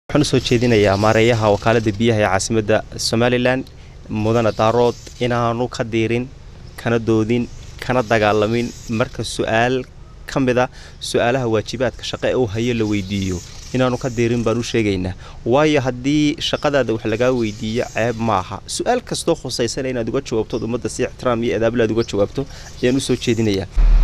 waxaan usoo jeedinayaa maareeyaha wakaalada biyaha ee caasimadda somalilan mudane daarood inaanu ka diirin kana doodin kana dagaalamin marka su-aal ka mida su-aalaha waajibaadka shaqo ee uu hayo la weydiiyo inaanu ka diirin baan u sheegaynaa waayo haddii shaqadaada wax lagaa weydiiyo ceeb maaha su-aal kastoo khusaysana inaad uga jawaabtood ummadda si ixtiraam iyo adaabla aad uga jawaabto ayaan usoo jeedinayaa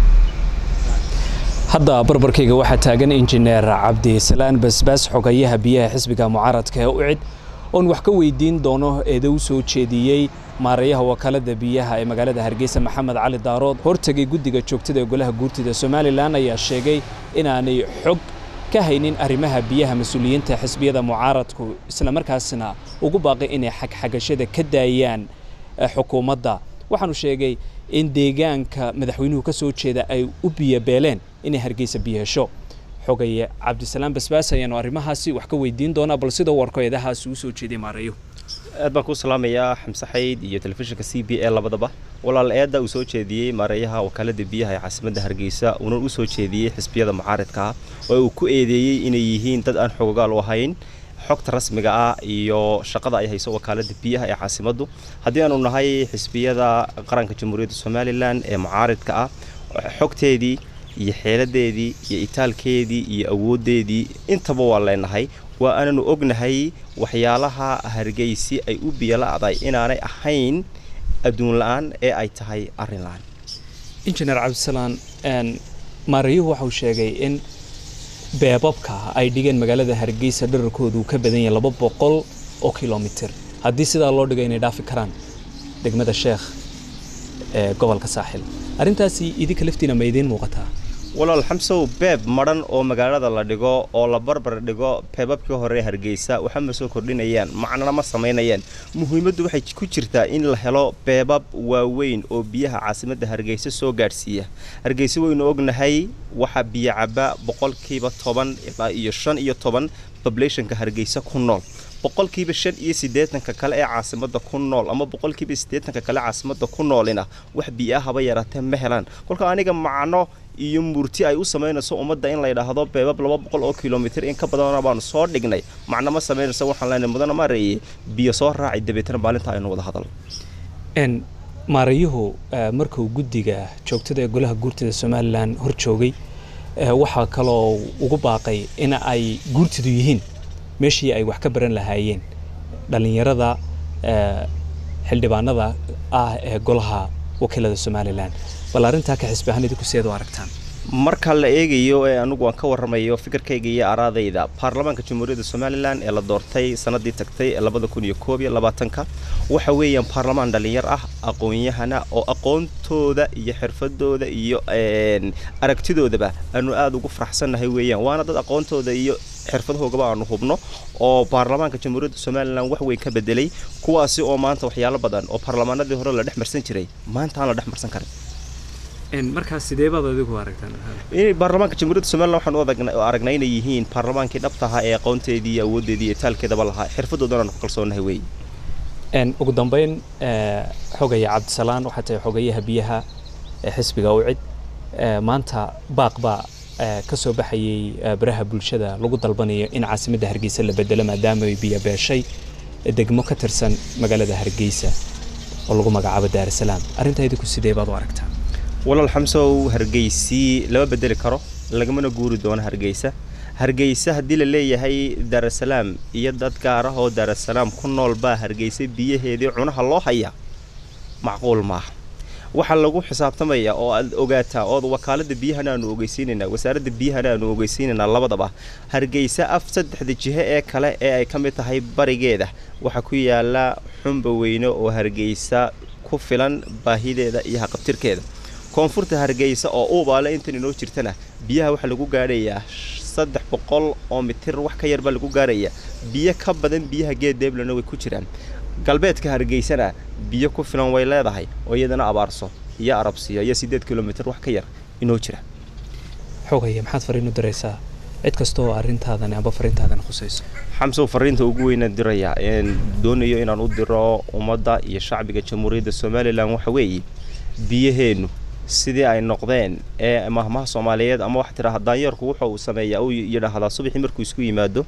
hadda barbarkayga waxaa taagan injineer cabdisalaan basbaas xogayaha biyaha xisbiga mucaaradka ee ucid oon wax ka weydiin doono eeda u soo jeediyey maareeyaha wakaalada biyaha ee magaalada hargeysa maxamed cali daarood hortegay guddiga joogtada ee golaha guurtida somalilan ayaa sheegay inaanay xog ka haynin arrimaha biyaha mas-uuliyiinta xisbiyada mucaaradku islamarkaasna ugu baaqay inay xagxagashada ka daayaan xukuumadda waxaanu sheegay in deegaanka madaxweynuhu ka soo jeeda ay u biyobeeleen inay hargeysa biyo hesho xogaye cabdisalaam basbaas ayaanu arrimahaasi wax ka weydiin doonaa bal sida warko eedahaasi uu soo jeeday maareeyo aad baan kuu salaamayaa xamse xayd iyo telefishinka c b e labadaba walaal eedda uu soo jeediyey maareeyaha wakaalada biyaha ee caasimadda hargeysa uuna u soo jeediyey xisbiyada mucaaridka ah oo uu ku eedeeyey inay yihiin dad aan xogogaal u ahayn xogta rasmiga ah iyo shaqada ay hayso wakaalada biyaha ee caasimaddu haddii aanu nahay xisbiyada qaranka jamhuuriyadda somalilan ee mucaaridka ah xogteedii iyo xeeladeedii iyo itaalkeedii iyo awooddeedii intaba waa leenahay waa aananu ognahay waxyaalaha hargeysi ay u biyola'day inaanay ahayn adduun la-aan ee ay tahay arrin la-aan injineer cabdisalaan maareeyuhu waxauu sheegay in beebabka ay dhigeen magaalada hargeysa dherarkoodu ka badan yahay laba boqol oo kilomitir haddii sidaa loo dhigo inay dhaafi karaan degmada sheekh ee gobolka saaxil arrintaasi idinka laftiina ma idiin muuqataa walaal xamsow beeb madhan oo magaalada la dhigo oo la barbar dhigo beebabkii hore hargeysa waxa ma soo kordhinayaan macnana ma samaynayaan muhiimaddu waxay ku jirtaa in la helo beebab waaweyn oo biyaha caasimadda hargeysa soo gaadhsiiya hargeysa waynu ognahay waxaa biyo caba boqolkiiba toban ilaa iyo shan iyo toban bablationka hargeysa ku nool boqolkiiba shan iyo siddeetanka kale ee caasimadda ku nool ama boqolkiiba siddeetanka kale caasimadda ku noolina wax biyo haba yaraatee ma helaan kolka aniga macno iyo murti ay u samaynayso ummadda in la yidhaahdo beebab laba boqol oo kilomitir in ka badana baanu soo dhignay macno ma samaynayso waxaan leenahay mudana maareeye biyo soo raaci dabeetana maalinta aynu wada hadal maareeyuhu markuu guddiga joogtada ee golaha guurtida somalilan hor joogay waxaa kaloo ugu baaqay in ay guurtidu yihiin meeshii ay wax ka baran lahaayeen dhallinyarada xildhibaanada ah ee golaha wakiilada somalilan bal arrintaa ka xisbi ahaan idinku seed u aragtaan marka la eegayo ee anugu aan ka warramayo fikirkayga iyo araadayda baarlamaanka jamhuuriyadda somalilan ee la doortay sanadii tagtay ee labada kun iyo koob iyo labaatanka waxa weeyaan baarlamaan dhallinyar ah aqoon-yahana oo aqoontooda iyo xirfadooda iyo aragtidoodaba aanu aada ugu faraxsannahay weeyaan waana dad aqoontooda iyo xirfadahoogaba aanu hubno oo baarlamaanka jamhuuriyadda somalilan wax weyn ka bedelay kuwaasi oo maanta waxyaalo badan oo baarlamaanadii hore la dhex marsan jiray maanta aan la dhex marsan karin markaas sidee baad adigu aragtaan baarlamaanka jamhuuriyadda somalilan waxaan u aragnay inay yihiin baarlamaankii dhabtaha ee aqoonteedii iyo awooddeedii iyo taalkeedaba lahaa xirfadoodana aan ku kalsoonahay wey ugu dambeyn xogaya cabdisalaan waxaa tahay xogayaha biyaha ee xisbiga ucid maanta baaq baa ka soo baxayay baraha bulshada lagu dalbanayo in caasimadda hargeysa la bedelo maadaama ay biyo beeshay degmo ka tirsan magaalada hargeysa oo lagu magacaabo daarasalaam arrintaa idinku sidee baad u aragtaa walaal xamsow hargeysii lama bedeli karo lagamana guuri doono hargeysa hargeysa haddii la leeyahay daarasalaam iyo dad gaar ah oo daarasalaam ku nool baa hargeysa biyaheedii cunaha loo hayaa macquul maaha waxaa lagu xisaabtamayaa oo aad ogaataa ood wakaalada biyahana aanu ogeysiinaynaa wasaaradda biyahana aanu ogeysiinaynaa labadaba hargeysa af saddexda jiho ee kale ee ay ka mid tahay barigeeda waxaa ku yaala xumba weyne oo hargeysa ku filan baahideeda iyo haqabtirkeeda koonfurta hargeysa oo uubaale intan inoo jirtana biyaha waxaa lagu gaadhayaa saddex boqol oo mitir wax ka yar baa lagu gaarayaa biyo ka badan biyaha geed deeblana way ku jiraan galbeedka hargeysana biyo ku filan way leedahay oo iyadana abaarso iyo arabsiyo iyo siddeed kilomitir wax ka yar inoo jira xogaya maxaad fariin u diraysaa cid kasta oo arrintaadan amba fariintaadan khusayso xamsow fariinta ugu weynaan dirayaa doonayo inaan u diro ummadda iyo shacbiga jamhuuriyadda somalilan waxa weeye biyaheennu sidii ay noqdeen ee mahmaha soomaaliyeed ama waxa tiraa daanyeerku wuxuu uu sameeyaa uu yidhaahdaa subaxii markuu isku yimaado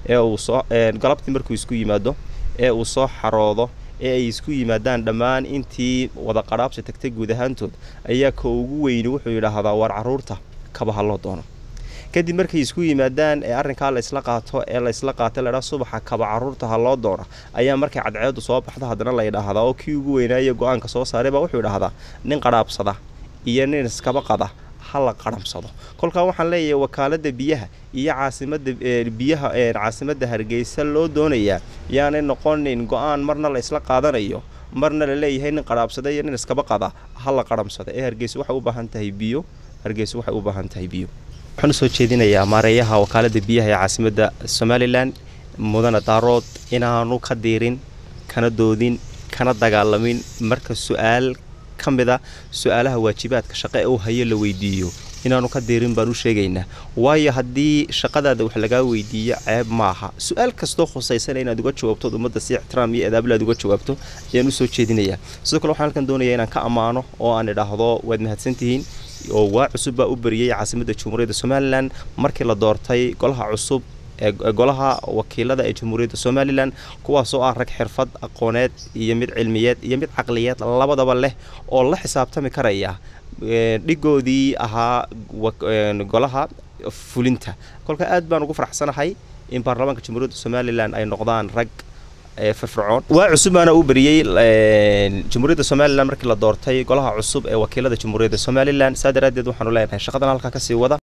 ee uu soo galabtii markuu isku yimaado ee uu soo xaroodo ee ay isku yimaadaan dhammaan intii wada qadhaabsi tagtay guud ahaantood ayaa ka ugu weyni wuxuu yidhaahdaa waar carruurta kabaha loo doono kadib markay isku yimaadaan ee arrinkaa la isla qaato ee la isla qaata ladhaa subaxa kaba carruurta ha loo doona ayaa markay cadceedu soo baxda haddana la yidhaahdaa oo kii ugu weynaaye go-aanka soo saaray baa wuxuu yidhaahdaa nin qadhaabsada iyo nin iskaba qada ha la qadhamsado kolkaa waxaan leeyahay wakaaladda biyaha iyo caasimada biyaha caasimadda hargeysa loo doonayaa yaanay noqonin go-aan marna la isla qaadanayo marna la leeyahay nin qadhaabsada iyo nin iskaba qada ha la qadhamsado ee hargeysa waxay u baahan tahay biyo hargeysa waxay u baahan tahay biyo waxaan usoo jeedinayaa maareeyaha wakaaladda biyaha ee caasimadda somalilan mudane daarood inaanu ka diirin kana doodin kana dagaalamin marka su-aal ka mid a su-aalaha waajibaadka shaqo ee uu hayo la weydiiyo inaanu ka diirin baan u sheegaynaa waayo haddii shaqadaada wax lagaa weydiiyo ceeb maaha su-aal kastoo khusaysana inaad uga jawaabtood ummadda si ixtiraam iyo adaabla aad uga jawaabto ayaan usoo jeedinayaa sidoo kale waxaan halkan doonayaa inaan ka ammaano oo aan idhaahdo waad mahadsantihiin oo waa cusub baa u bariyey caasimadda jamhuuriyadda somalilan markii la doortay golaha cusub ee golaha wakiilada ee jamhuuriyadda somalilan kuwaasoo ah rag xirfad aqooneed iyo mid cilmiyeed iyo mid caqliyeed labadaba leh oo la xisaabtami karaya dhigoodii ahaa golaha fulinta kolka aad baan ugu faraxsanahay in baarlamaanka jamhuuriyadda somalilan ay noqdaan rag firfircoon waa cusub baana u bariyey jamhuuriyadda somalilan markii la doortay golaha cusub ee wakiilada jamhuuriyadda somalilan saa daraaddeed waxaanu leenahay shaqadan halkaa kasii wada